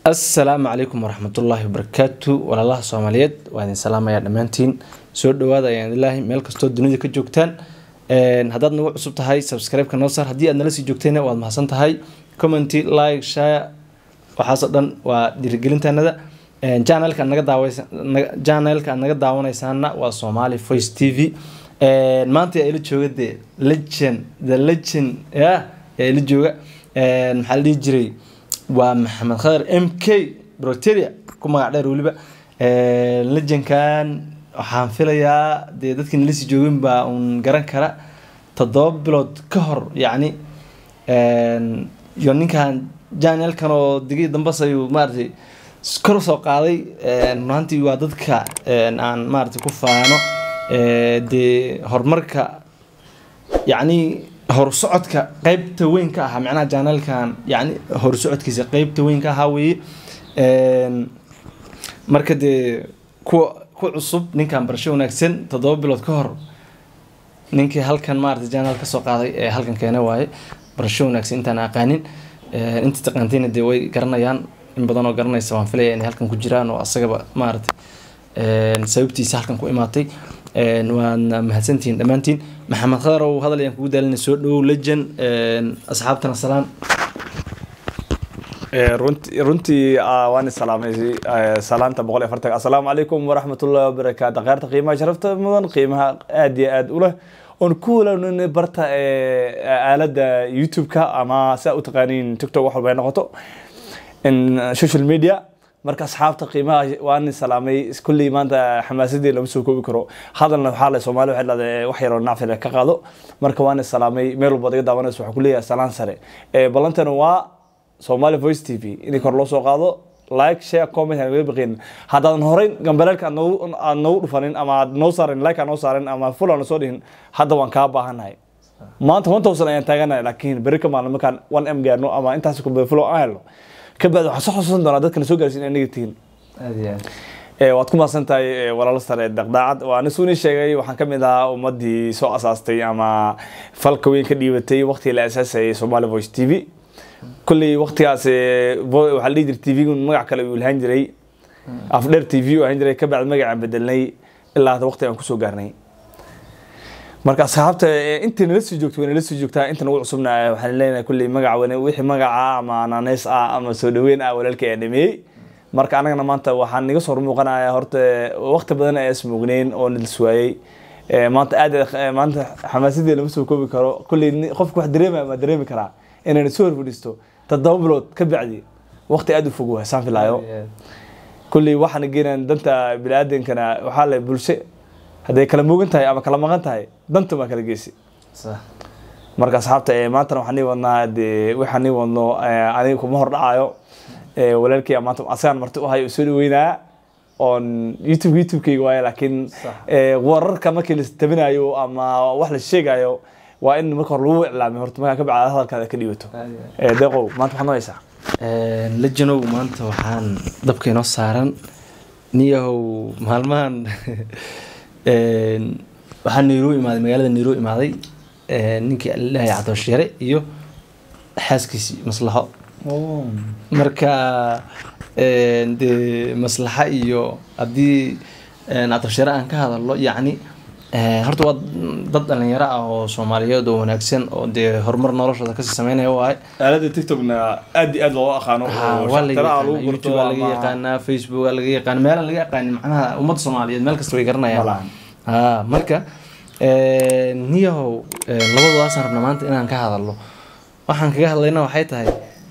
assalaamu calaykum waraxmatullaahi wabarakaatu walaalaha soomaaliyeed waa idin salaamayaa dhammaantiin soo dhawaada ayaan ilaahi meel kastoo dunida ka joogtaan haddaad nagu cusub tahay subscribe-ka noo saar haddii aad nala sii joogtayna waad mahadsan tahay commenty like share waxaasoo dhan waa dhiirigelintanada janelka naga daawaysa janelka aad naga daawanaysaana waa somali voice t v maanta yaa ila jooga dee legend the legend ya yaa ila jooga maxaa la dhihi jiray waa maxamed khadar m k brocteria ku magac dheer weliba legendkan waxaan filayaa dee dadkii nala sii joogin baa uun garan kara toddoba bilood ka hor yacni iyo ninkan janelkan oo digii dambas ayuu maaratay kor soo qaaday runaantii waa dadka aan maaratay ku faano dee horumarka yacni horsocodka qeybta weyn ka ahaa macnaha janelkan yani horsocodkiisa qeybta weyn ka ahaa weeye marka dee kuwa ku cusub ninkan barasho wanaagsan toddoba bilood ka hor ninkii halkan maarata janel kasoo qaaday ee halkan keena waaye barasho wanaagsan intaan aqaanin inta taqaantayna dee way garanayaan in badan oo garanaysa waan filaya inay halkan ku jiraan oo asagaba maarata sababtiisa halkan ku imaatay waadna mahadsantihiin dhammaantiin maxamed khadar ow hadal ayaan kugu daalina soo dhowow legend asxaabtana salaan runti runtii waan salaamay salaanta boqol iyo afartan assalaamu calaykum waraxmatullahi wabarakaatu kheyrta qiimaha sharafta mudan qiimaha aada iyo aada u leh oon ku walaann barta aaladda youtube-ka ama si aa u taqaaniin tiktok wax walba ay noqoto social media marka asxaabta qiimaha waan salaamay kulley maanta xamaasadii lama soo koobi karo hadalna waxaa le soomaali waxay dhahday wax yaroo nacfile ka qaado marka waan salaamay meel walbaad iga daawanayso waxaan kuleeyahay salaan sare ballantana waa somali voice t v in kor loo soo qaado like share comment aan naga baqin haddaadan horeyn gambaleelka aad noogu dhufanin ama aad noo saarin like aad noo saarin ama full aan soo dhihin hadda waan kaa baahannahay maanta one thousand ayaan taaganahay laakiin beri ka maalin markaan one m gaarno ama intaas full aan helno kabacdi waxaan soo xusuusan doonaa dadkana soo gaarsiin anaga tihiin waad ku mahadsan tahay walaalo sare daqdaacad waa anisu ni sheegay waxaan ka mid ahaa ummadii soo asaastay ama falka weyn ka dhiibatay waqtigii la asaasayay somali voice t v kulley waqtigaas waxaa la dhihi jiray t v magac kale uu lahaan jiray afdheer t v uu ahaan jiray kabacdi magacaan bedelnay ilaa hadda waqti aan kusoo gaarnay marka asxaabta intii nala sii joogto way nala sii joogtaa inta nagu cusubna waxaan leenahay kulley magac wane wixii magaca ama naneys ah ama soo dhaweyn ah walaalka ayaa dhameeyey marka anagana maanta waxaan niga soo hormuuqanaya horta waqti badan ayaa ismoogneyn oo nils waayey maanta aad maanta xamaasadii lama soo koobi karo kulley qofka wax dareemaya ma dareemi karaa inayna soo horfadhiisto toddoba bilood ka bacdi waqti aada u fog waay saan filaayo kulley waxaana geenaan danta bini-aadankana waxaa le bulsho hadday kala moogan tahay ama kala maqan tahay danta maa kala geysi marka asxaabta maantana waxaan nii wadnaa dee waxaan nii wadno aniga kuma hor dhacayo walaalkay maanta asagaan marti u hayo u soo dhaweynaa oon youtube youtube-kayga waaye laakiin wararka markii la tabinayo ama wax la sheegayo waa in marka hore lagu iclaamay horta markaa ka bacda hadalkaada ka dhiibato deeqow maanta waxaad noo haysaa legenow maanta waxaan dabka inoo saaran niyahow maalmahan waxaa nairo imaaday magaalada nairo imaaday ninkii alilaahay cabdibashiire iyo xaaskiisii maslaxo marka dee maslaxa iyo haddii cabdibashiire aan ka hadalno yacni horta waa dad dhalinyaro ah oo soomaaliyeed oo wanaagsan oo dee horumar noloshooda kasii sameynaya waaye aalada tiktokna aad iyo aad looga aqaano waa laga yaqaanaa facebook waa laga yaqaana meelaan laga yaqaanin macnaha ummadda soomaaliyeed meel kasta way garanayaan marka niyahow labadoodaasaan rabna maanta inaan ka hadalno waxaan kaga hadlayna waxay tahay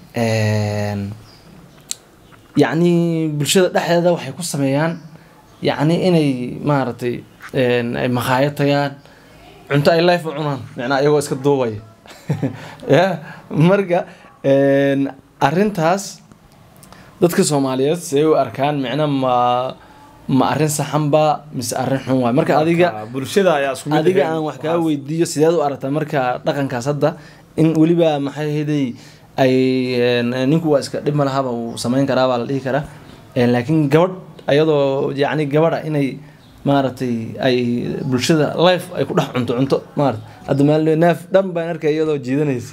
yacni bulshada dhexdeeda waxay ku sameeyaan yacni inay maaragtay ay makhaayad tagaan cunto ay life u cunaan macnaa iyagoo iska duubaya ya marka arrintaas dadka soomaaliyeed siday u arkaan micna ma ma arrin saxanba mise arrin xun waay marka adiga bulshada ayaa isku mid adiga aan wax kaa weydiiyo sideed u aragtaa marka dhaqankaas hadda in weliba maxay ahaydey ay ninku waa iska dhib ma lahaba uu sameyn karaa baa la dhihi karaa laakiin gabadh ayadoo yacni gabadha inay maaragtay ay bulshada life ay ku dhex cunto cunto maarata hadda maalin neef dhan baan arkay iyadoo jiidanaysa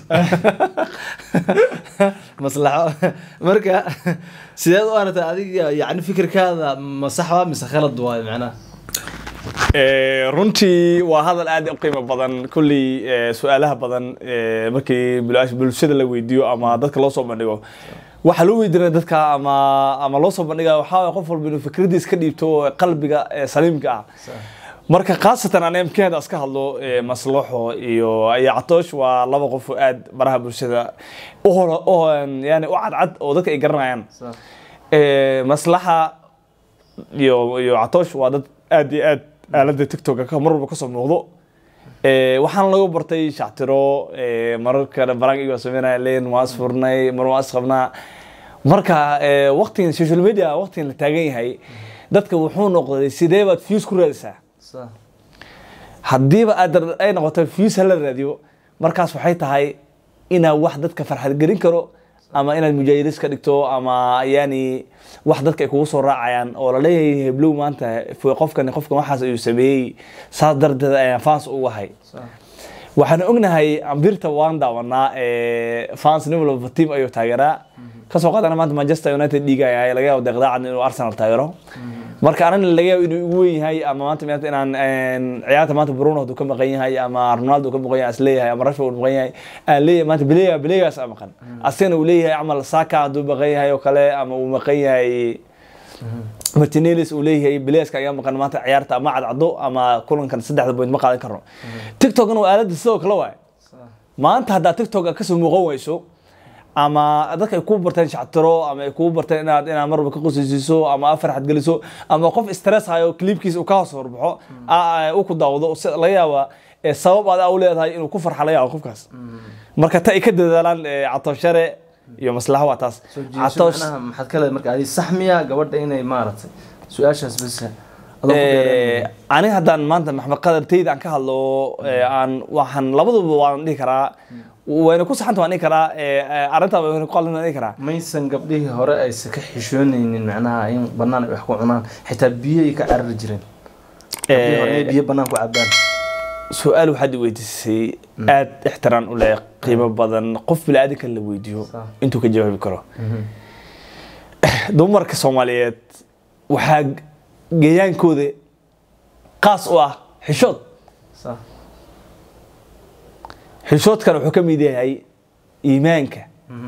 maslaxo marka sideed u aragtay adiga yacni fikirkaada ma sax waa mise khalad waayo macnaha Eh, runtii waa hadal aad u qiimo badan kulley eh, su-aalaha badan eh, markii bul- bulshada la weydiiyo ama dadka loo soo bandhigo waxaa loo weydiinaya dadka ama ama loo soo bandhiga waxaa waye qof walba inuu fikradiis ka dhiibto qalbiga eh, saliimka ah marka khaasatan aan mkeeda iska hadlo eh, maslaxo iyo iyo catoosh waa laba qof oo aad baraha bulshada u hor- u hor- yani u cadcad oo dadka ay garanayaan Eh, maslaxa iyo iyo catoosh waa dad aad iyo aad aalada tiktok ka mar walba kasoo muuqdo Eh, waxaana lagu bartay shactiro eh, marar kale barang igo sameynaya leen waa isfurnay mar waa isqabnaa marka eh, waqtigan social media waqtigan la taagan yahay dadka wuxuu noqday sidee baad views ku raadisaa haddiiba aad dar- ay noqoto views hala raadiyo markaas waxay tahay inaad wax dadka farxad gelin karo ama inaad mujaahidiis ka dhigto ama yani wax dadka ay kugu soo raacayaan oo la leeyahay heblow maanta f- qofkan qofkan waxaas ayuu sameeyey saas darteed ayaan fans ugu ahay waxaan ognahay ambirta waan daawanaa eh, fans nin walba team ayuu taageeraa kasoo qaadana maanta manchester united dhiigaya laga yaabo deeqdaacad inuu arsenal taageero marka anana laga yaabo inuu igu weyn yahay ama maanta maanta inaan een, ciyaarta maanta bruno hadduu ka maqan yahay ama ronaldo ka maqan yahay as leeyahay ama rashford maqan yahay aan leeyahay maanta belega belegaas aa maqan asagana uu leeyahay camal saka hadduu maqan yahay oo kale ama uu maqan yahay martinelis uu leeyahay beleska ayaa maqan maanta ciyaarta ama cadcado ama kulankan saddexda point ma qaadan karno tiktokna waa aalada sidoo kale waay maanta haddaad tiktok kasoo muuqan weyso ama dadka ay kuu barteen shactiro ama ay kuu barteen inaad inaad mar walba ka qosaysiiso ama aad farxad geliso ama qof stress hayo clipkiisa uu ka hoos horbaxo aa- uu ku daawado si- laga yaaba eh, sabab aad u leedahay inuu ku farxa laga yaabo qofkaas marka ta ay ka dadaalaan eh, catooshare iyo maslaxa waa taas soo jiidasho Catoosh- macnaha maxaad ka leedahay marka adi sax miya gabadha inay maaragtay su-aashaas bas adoo ku dheereen. Eh, aniga haddaan maanta maxmed qadartayda aan ka hadlo eh, aan waxaan labaduba waan dhihi karaa wayna ku saxanta waan dhihi karaa eh, eh, arrintaa wayna ku qaldan waan dhihi karaa maysan gabdhihii hore aysan ka xishoonaynin macnaha in banaan ay wax ku cunaan xitaa biyo ay ka carari jireen gabdhihii hore inay biyo banaan ku cabaan su-aal waxaad i weydiisay aad ixtiraan u leh qiimo badan qof bili-aadanka la weydiiyo Sax. intuu ka jawaabi karo dumarka soomaaliyeed waxaa geyaankooda qaas u ah xishood Sax. xishoodkana wuxuu ka mid yahay iimaanka Mhm.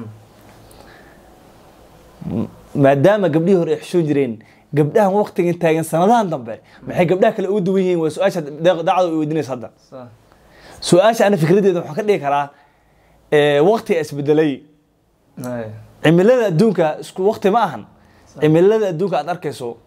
maadaama gabdhihii hore ay xishoon jireen gabdhahan waqtigan taagan sanadahan dambe maxay gabdhaha kale uga duwan yihiin waa su-aasha deeq- daacada ay weydiinaysa hadda Sax. su-aasha ana fikradeeda waxaan ka dhigi karaa eh, waqti isbedelay Ay. cimilada adduunka isku waqti ma ahan cimilada adduunka aad arkayso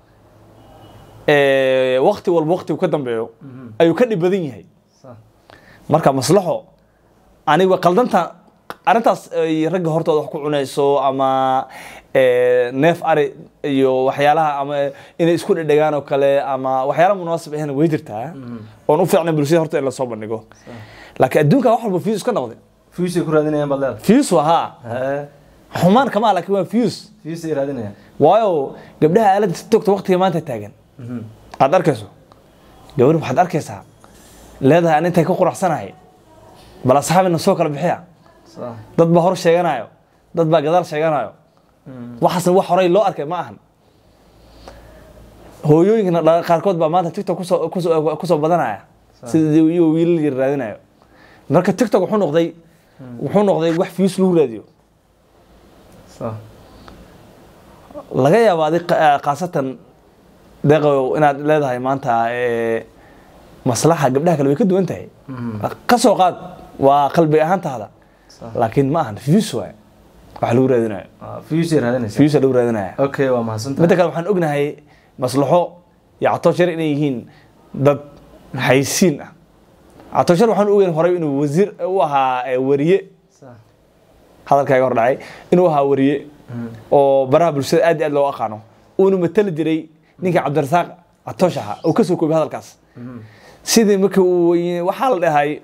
eh, waqti walba waqti uu ka dambeeyo Mhm. ayuu ka dhib badan yahay Sax. marka maslaxo aniga qaldanta arrintaas ay ragga hortooda wax ku cunayso ama eh, neef ari iyo waxyaalaha ama inay isku dhedhegaan oo kale ama waxyaala munaasib ahna way jirtaa oon u fiicnay bulshada horta in lasoo bandhigo laakiin adduunka wax walba fuse iska noqday fuse ay ku raadinayaan baad leedahay fuse waa haa Hee. xumaan kama laakiin waa fuse fuse ay raadinayaan waayo gabdhaha aaladda tiktokta waqtiga maanta taagan Mhm. aad arkayso gabadh waxaad arkaysaa leedahay an intay ka quraxsanahay bal asxaabina soo kala bixiya Sax. dad baa hor sheeganayo dad baa gadaal sheeganayo Mhm. waxaasna wax horey loo arkay ma ahan hooyooyinkana dha- qaarkood baa maanta tiktok kusoo kusoo kusoo badanaya sida iyo wiilal yar raadinayo marka tiktok wuxuu noqday wuxuu noqday wax views lagu raadiyo Sax. laga yaabo adi khaasatan deeqow inaad leedahay maanta eh, maslaxa gabdhaha kale way ka duwan tahay Mhm. ka soo qaad waa qalbi ahaantaada Sax. laakiin ma ahan views waay wax lagu raadinayo Ah, fuse ay raadinaysaa views lagu raadinaya okay waa mahadsantahay midda kale waxaan ognahay maslaxo iyo catooshar inay yihiin dad haysiin ah catooshar waxaan ogeyn horay inuu wasiir u ahaa eh, wariye Sax. hadalkaaga hor dhacay inuu ahaa wariye Mhm. oo baraha bulshada aad iyo aad loo aqaano uuna matali jiray ninka cabdirasaaq catoosh ahaa oo kasoo koobay hadalkaas Mhm. sidii markii uu y- waxaa la dhahay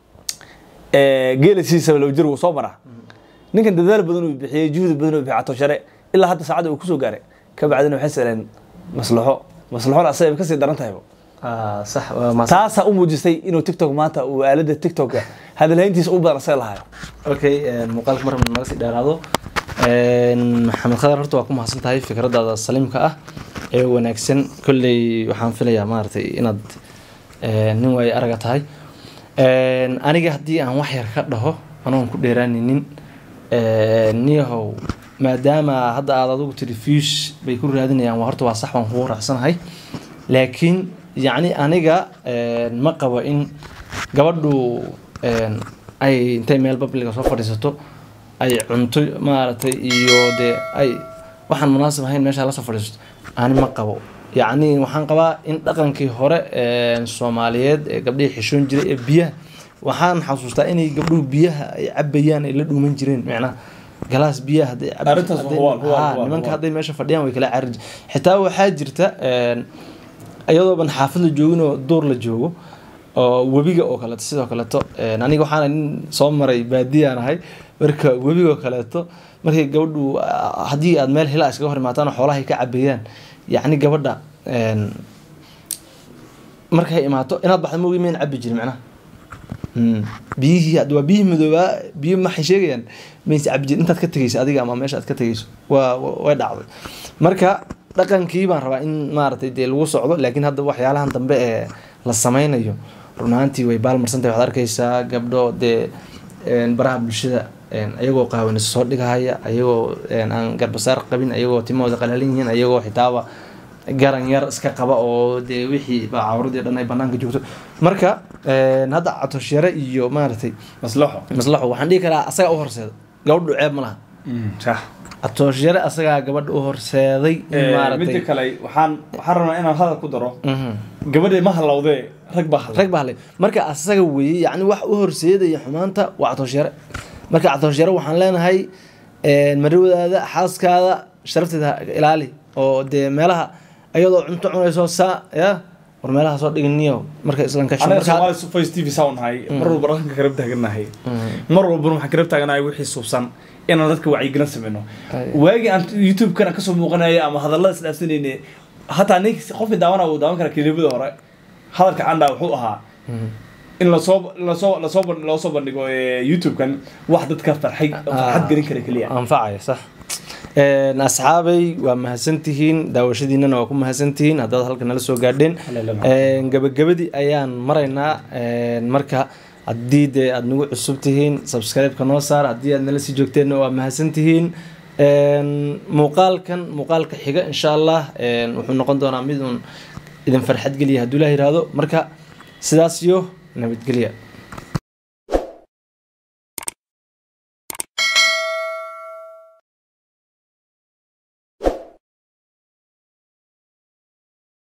geela sidiisaba loo jir wuu soo maraa ninkan dadaal badan uu bixiyey juhdi badan uu bixiyey catooshare ilaa hadda saacadda uu kusoo gaaray ka bacdina waxay saleen maslaxo maslaxoon asaga kasii daran tahayba Ah, sax waa maas taasaa u muujisay inuu tiktok maanta uu aalada tiktoka hadalhayntiisa ugu badan asaga lahayo okay een, muuqaalka mar naga sii dheeraado Een, maxamed khadar horta waa ku mahadsan tahay fikradaada saliimka ah ee wanaagsan kolley waxaan filayaa maaragtay inaad een, nin waayo araga tahay Een, aniga haddii aan wax yar ka dhaho anoon ku dheeraaninin een, niyahow maadaama hadda aad adigu tiri fiish bay ku raadinayaan waa horta waa sax waan kugu raacsanahay laakiin yacni aniga een, ma qabo in gabadhu een, ay intay meel babliga soo fadhiisato ay cunto maaragtay iyo dee ay waxaan munaasib ahayn meesha la soo fadhiisato ani ma qabo yacni waxaan qabaa in dhaqankii hore ee soomaaliyeed ee gabdhihii xishoon jiray ee biyaha waxaan xasuustaa inay gabdhuhu biyaha ay cabayaan ay la dhuuman jireen macnaha galaas biyaha hadday cab- Arrintaas hadday- waa- waa- Haa, waa- nimanka waa. hadday meesha fadhiyaan way kala carri xitaa waxaa jirta een, iyadooban xaafad la joogin oo duur la joogo oo webiga oo kaleeto sidoo kaleeto een, aniga waxaana nin soo maray baadiyaan ahay marka webiga oo kaleeto markay gabadhu ah, haddii aad meel hila iskaga hor imaataan oo xoolahay ka cabeeyaan yacni gabadha een, markay imaato inaad baxda moogi mayn cabi jirin macnaha Mm. biyihii hadda waa biyihii madoobaa biyo maxay sheegayaan mayse cabi jirin intaad ka tegeyso adiga ama meesha aad ka tegeyso waa wa- way dhacday marka dhaqankii baan rabaa in maaragtay dee lagu socdo laakiin hadda waxyaalahan dambe ee la sameynayo run ahaantii way baalmarsantahay waxaad arkeysaa gabdho dee een, baraha bulshada een, ayagoo qaawanis soo dhigahaya ayagoo een, aan garbasaar qabin ayagoo timahooda qalaalan yihiin ayagoo xitaaba garan yar iska qaba oo dee wixii baa cawradii dhan ay banaanka joogto marka een, hadda catoshyare iyo maaragtay maslaxo maslaxo waxaan dhihi karaa asagaa u horseeda gabadhu ceeb ma laha sax catoshyare asagaa gabadha u horseeday in midda maaragtay kale waxaan waxaan rabnaa inaan hadal ku daro Mhm. gabadha ma halowdee rag baa halay rag baa hadlay marka asaga weeye yacni wax u horseedaya xumaanta waa catoshyare marka catoshyare waxaan leenahay een, marwadaada xaaskaada sharafteeda ha ilaali oo dee meelaha ayadoo cunto cunayso saa ya war meelaha soo dhiginiyo marka islanka anaga soomaali face tv saa nahay mar walba dhaqanka karab taaganahay mar walbana waxaan karab taaganahay wixii suubsan inaan dadka wacyigelin sameyno Ay. waagii aan youtube-kana kasoo muuqanaya ama hadallada isdhaafsanayne hataa nin qofkii daawana uu daawan kara kilibada hore hadalka candha wuxuu ahaa in lasoo lasoo lasoo ban- loo soo bandhigo eh, youtube-kan wax dadka farxay farxad gelin kara keliya anfacaya sax Een, asxaabay waa mahadsantihiin daawashadiinana waa ku mahadsantihiin haddaad halka nala soo gaadheen Een, gabagabadii ayaan maraynaa Een, marka haddii dee aad nagu cusub tihiin subscribe-ka noo saar haddii aad nala sii joogteenna waa mahadsantihiin Een, muuqaalkan muuqaalka xiga insha allah een, wuxuu noqon doonaa mid uun idin farxad geliya hadduu ilaah yiraahdo marka sidaas iyo nabadgelya